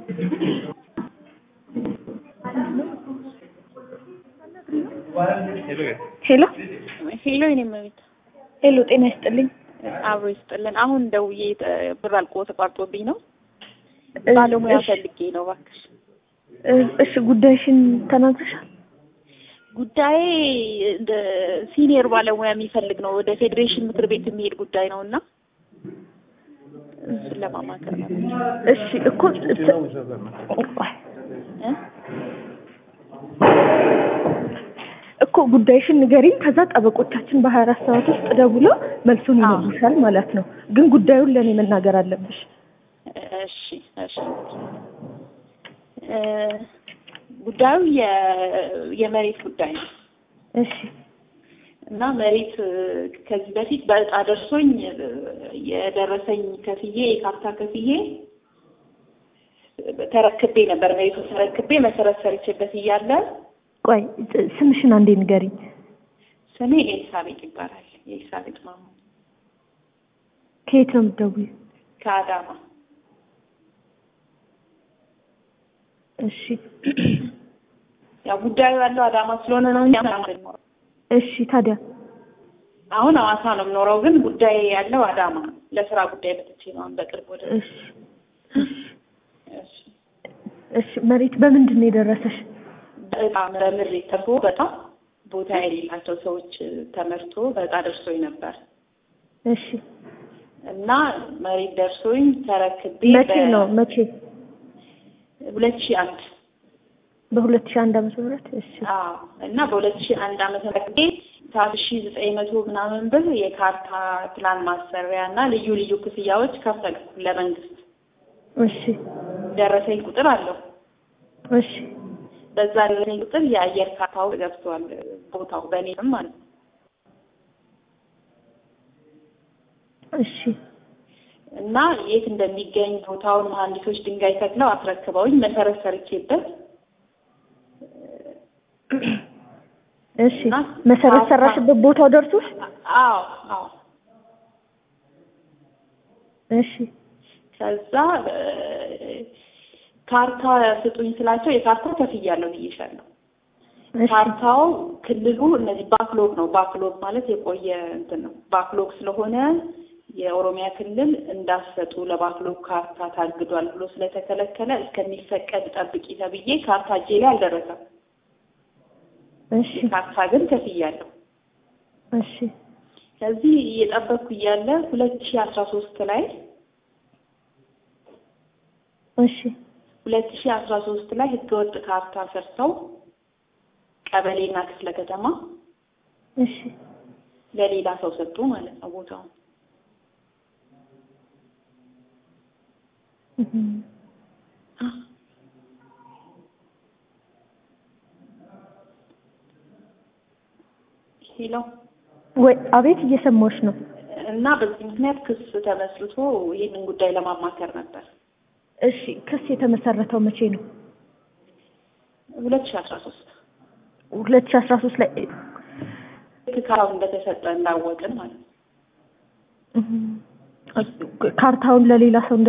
ሄሎ ሄሎ የኔ መቤት ሄሎ፣ ጤና ይስጥልኝ። አብሮ ይስጥልን። አሁን ደውዬ ተ- ብር አልቆ ተቋርጦብኝ ነው። ባለሙያ እሺ፣ ፈልጌ ነው እባክሽ። እሺ፣ ጉዳይሽን ተናግረሻል? ጉዳዬ እንደ ሲኒየር ባለሙያ የሚፈልግ ነው። ወደ ፌዴሬሽን ምክር ቤት የሚሄድ ጉዳይ ነው እና እሱን ለማማከር ነው እሺ እኮ ት- እ? እኮ ጉዳይሽን ንገሪኝ። ከዛ ጠበቆቻችን በሀያ አራት ሰዓት ውስጥ ደውለው መልሱን አዎ። ይነግሩሻል ማለት ነው። ግን ጉዳዩን ለእኔ መናገር አለብሽ። እሺ እሺ እ፣ ጉዳዩ የ- የመሬት ጉዳይ ነው እሺ እና መሬት እ፣ ከዚህ በፊት በእጣ ደርሶኝ እ፣ የደረሰኝ ከፍዬ የካርታ ከፍዬ እ፣ ተረክቤ ነበር። መሬቱ ተረክቤ መሰረት ሰርቼበት እያለ ቆይ ጥ- ስምሽን አንዴ ንገሪኝ። ስሜ ኤልሳቤጥ ይባላል። የኤልሳቤጥ ማሙ ከየት ነው የምትደውይው? ከአዳማ እሺ ያው ጉዳዩ ያለው አዳማ ስለሆነ ነው። እኛ አዳማ ነው የምኖረው። እሺ ታዲያ አሁን ሐዋሳ ነው የምኖረው፣ ግን ጉዳይ ያለው አዳማ ነው። ለስራ ጉዳይ መጥቼ ነው አሁን በቅርብ ወደ እሺ እሺ እሺ መሬት በምንድን ነው የደረሰሽ? በጣም በምሬት ተርፎ በጣም ቦታ የሌላቸው ሰዎች ተመርቶ በዕጣ ደርሶኝ ነበር እሺ እና መሬት ደርሶኝ ተረክቤ መቼ ነው መቼ? ሁለት ሺህ አንድ በሁለት ሺህ አንድ ዓመተ ምህረት እሺ አዎ እና በሁለት ሺህ አንድ ዓመተ ምህረት ሰባት ሺህ ዘጠኝ መቶ ምናምን ብር የካርታ ፕላን ማሰሪያ እና ልዩ ልዩ ክፍያዎች ከፈልኩ ለመንግስት። እሺ ደረሰኝ ቁጥር አለው። እሺ በዛ ደረሰኝ ቁጥር የአየር ካርታው ገብቷል ቦታው በእኔ ስም ማለት ነው። እሺ እና የት እንደሚገኝ ቦታውን መሀንዲሶች ድንጋይ ተክለው አስረክበውኝ መሰረት ሰርቼበት እሺ እና መሰረት ካርታ- ሰራሽበት ቦታው ደርሶሽ? አዎ አዎ እሺ ከዛ እ፣ ካርታ ስጡኝ ስላቸው የካርታ ከፍያለሁ ብዬሻለሁ። እሺ ካርታው ክልሉ እነዚህ ባክሎግ ነው። ባክሎግ ማለት የቆየ እንትን ነው። ባክሎግ ስለሆነ የኦሮሚያ ክልል እንዳሰጡ ለባክሎግ ካርታ ታግዷል ብሎ ስለተከለከለ እስከሚፈቀድ ጠብቂ ተብዬ ካርታ እጄ ላይ አልደረሰም። እሺ ካርታ ግን ከፍያለሁ። እሺ ከዚህ እየጠበቅኩ እያለ ሁለት ሺህ አስራ ሶስት ላይ እሺ ሁለት ሺህ አስራ ሶስት ላይ ህገወጥ ካርታ ሰርተው ቀበሌና ክፍለ ከተማ እሺ ለሌላ ሰው ሰጡ ማለት ነው ቦታውን። እህም። ሄሎ ወይ አቤት እየሰማሁሽ ነው። እና በዚህ ምክንያት ክስ ተመስርቶ ይህንን ጉዳይ ለማማከር ነበር። እሺ ክስ የተመሰረተው መቼ ነው? ሁለት ሺህ አስራ ሶስት ሁለት ሺህ አስራ ሶስት ላይ ልክ ካርታው እንደተሰጠ እንዳወቅን ማለት ነው። እህም። ካርታውን ለሌላ ሰው